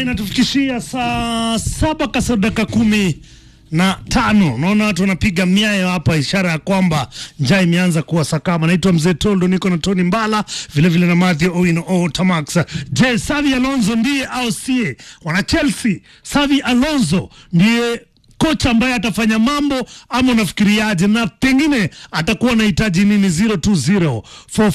inatufikishia saa saba kasoro dakika kumi na tano. Naona watu wanapiga miayo hapa, ishara ya kwamba njaa imeanza kuwa sakama. Naitwa Mzee Toldo, niko na Tony Mbala vilevile na Mathew Owino o Tamax. Je, Savi Alonso ndiye au sie? Wana Chelsea, Savi Alonso ndiye kocha ambaye atafanya mambo ama unafikiriaje? Na pengine atakuwa anahitaji nini? 020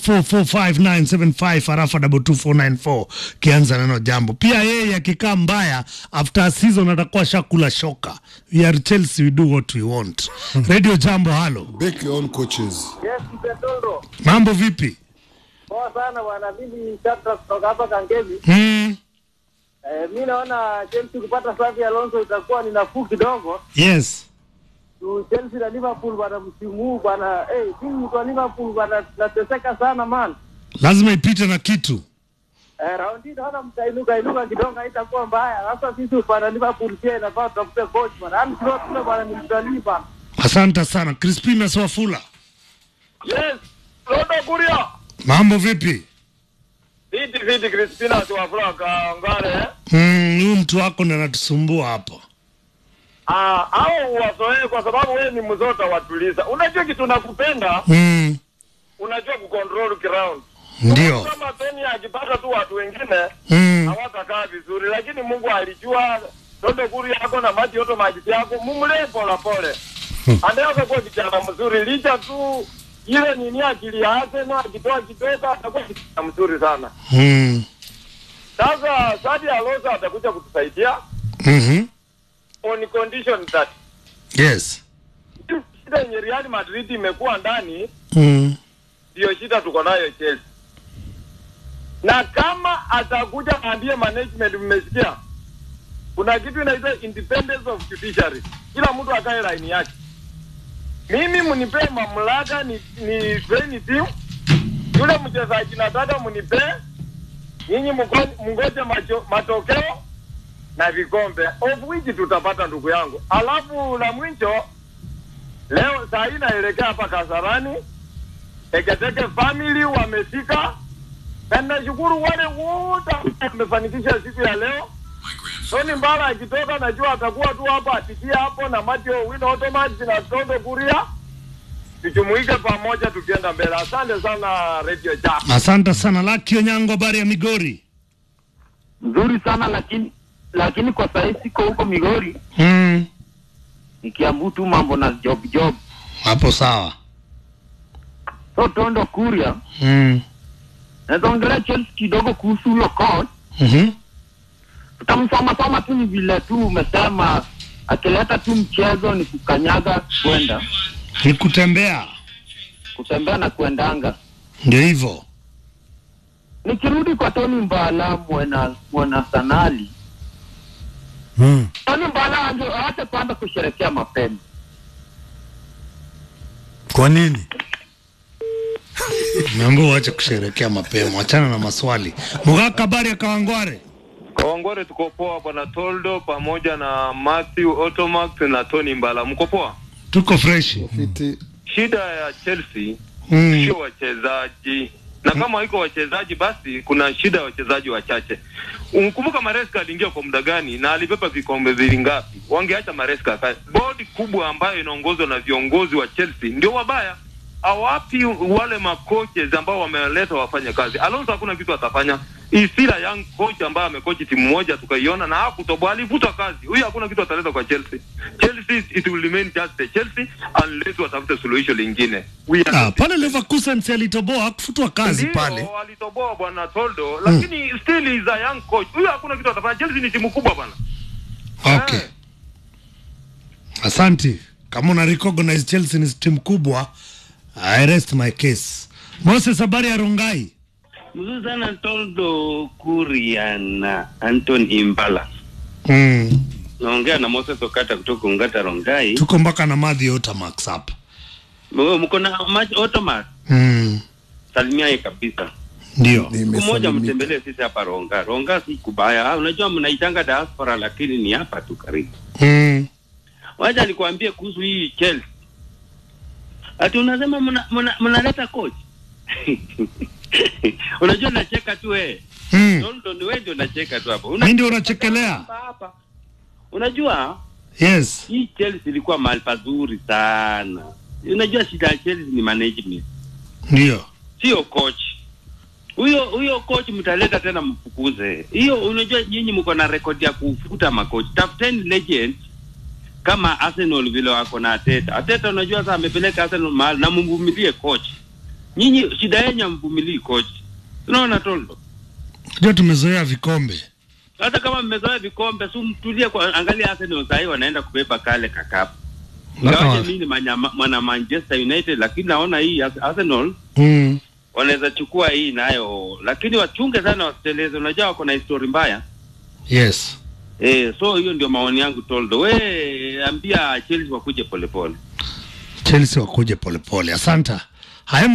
4445975 harafa 22494 kianza neno jambo. Pia yeye akikaa mbaya after a season atakuwa shakula shoka. We are Chelsea, we do what we want. Radio Jambo, halo, Make your own coaches. Yes, Mtendoro. mambo vipi? Poa sana bwana, mimi Shatra kutoka hapa Kangemi. Hmm, Eh, mi naona Chelsea kupata Xavi Alonso itakuwa ni nafuu kidogo. yes Tu Chelsea na Liverpool bwana, msimu huu bwana, eh, timu kwa Liverpool bwana, tunateseka sana man. lazima ipite na kitu. Eh, raundi naona mtainuka inuka kidogo haitakuwa mbaya. Sasa sisi bwana Liverpool pia inafaa tutafute coach bwana. Yaani sio tuna bwana ni mtalii bwana. Asante sana Crispina Swafula, Yes, Rodo Kuria. mambo vipi? Viti viti Crispina tuwafura kaangare. eh? Hmm, huyu mtu wako ndo anatusumbua hapo. Ah, au wazoee kwa sababu wewe ni mzota watuliza. Unajua kitu nakupenda, Hmm, unajua kucontrol ground. ndio. Kama Tony akipata tu watu wengine Hmm. hawatakaa vizuri, lakini Mungu alijua Rodo Kuria yako na maji yote maji yako mumlee pole pole. Anaweza kuwa kijana mzuri licha tu ile nini akili yake na akitoa kidogo atakuwa kijana mzuri sana. Hmm. Sasa Sadio Alonso atakuja kutusaidia Mhm. on condition that Yes. shida yenye Real Madrid imekuwa ndani Mm. ndiyo shida tuko nayo Chelsea. Na kama atakuja aambie management, mmesikia kuna kitu inaitwa independence of judiciary, kila mtu akae line yake. Mimi mnipe mamlaka ni, ni train team, yule mchezaji nataka mnipe, nyinyi mko- mngoje macho- matokeo na vikombe of which tutapata ndugu yangu. Alafu la mwisho leo saa hii naelekea hapa Kasarani, Teketeke family wamefika, na nashukuru wale wote ambao wamefanikisha siku ya leo. Tony Mbala akitoka, najua atakuwa tu hapa atikia hapo na Mathew Wino Automax na Tondo Kuria, tujumuike pamoja tukienda mbele. Asante sana Radio Jam. Asante sana Lucky Onyango, habari ya Migori? nzuri sana lakini lakini kwa sahii siko huko Migori, Mm. nikiambu tu mambo na job job. Hapo sawa. So Tondo Kuria, Mm. naweza ongelea Chelsea kidogo kuhusu huyo coach. Mhm. Tutamsoma soma tu, ni vile tu umesema, akileta tu mchezo ni kukanyaga kwenda Ni kutembea. kutembea na kuendanga. Ndio hivyo. Nikirudi kwa Tony Mbala mwana mwana sanali, Mm. Tony Mbala ange aache kwanza kusherekea mapema. Kwa nini? Naomba uache kusherekea mapema, achana na maswali. Mugaka, habari ya Kawangware? Kawangware tuko poa bwana Toldo pamoja na Matthew Automax na Tony Mbala, mko poa? Tuko fresh. Fiti. Shida ya Chelsea Mm. sio wachezaji, na kama iko wachezaji basi kuna shida ya wachezaji wachache. Ukumbuka Maresca aliingia kwa muda gani na alibeba vikombe vili ngapi? Wangeacha Maresca akae. Bodi kubwa ambayo inaongozwa na viongozi wa Chelsea ndio wabaya awapi wale makoches ambao wameleta wafanye kazi. Alonso hakuna kitu atafanya. Isila young coach ambaye amekochi timu moja tukaiona na hakutoboa, alivutwa kazi. Huyu hakuna kitu ataleta kwa Chelsea. Chelsea it will remain just the Chelsea unless watafute suluhisho lingine. We are Ah, pale Leverkusen si alitoboa hakufutwa kazi ndio, pale. alitoboa bwana Toldo, lakini still is a young coach. Huyu hakuna kitu atafanya. Chelsea ni timu kubwa bwana. Okay. Eh. Asante. Kama una recognize Chelsea ni timu kubwa, I rest my case. Moses, habari ya Rongai? Mzuri sana Toldo Kuria na Anton Imbala. Mm. Naongea na Moses Okata kutoka Ungata Rongai. Tuko mpaka na Madhi Otamax hapa. Wewe mko na match automat. Mm. Salimia yeye kabisa. Ndio. Siku moja Nimesalimika. mtembelee sisi hapa Ronga. Ronga si kubaya. Ah, unajua mnaitanga diaspora lakini ni hapa tu karibu. Mm. Wacha nikwambie kuhusu hii Chelsea. Ati unasema mna- mna- mnaleta coach. Unajua nacheka tu eh. Mm. Toldo ni wewe ndio unacheka tu hapo. Mimi ndio unachekelea. Hapa, hapa. Unajua Yes. hii Chelsea ilikuwa mahali pazuri sana. Unajua shida ya Chelsea ni management, Ndio. sio coach. Huyo huyo coach mtaleta tena mfukuze. Hiyo unajua nyinyi mko na rekodi ya kufuta makochi. Tafuteni legend kama Arsenal vile wako na Ateta. Ateta unajua sasa amepeleka Arsenal mahali na mvumilie coach. Nyinyi shida yenu hamvumilii coach. Unaona Toldo? Ndio tumezoea vikombe. Hata kama mmezoea vikombe, si mtulie kwa angalia Arsenal sasa hivi wanaenda kubeba kale kakapu. Mpaka Ingawaje wa- mimi ni manyama- mwana Manchester United lakini naona hii Ars- Arsenal Mm. wanaweza chukua hii nayo, lakini wachunge sana wasiteleze. Unajua wako na histori mbaya Yes. eh, so hiyo ndio maoni yangu Toldo. We ambia Chelsea wakuje polepole. Chelsea wakuje polepole. Asanta. Haya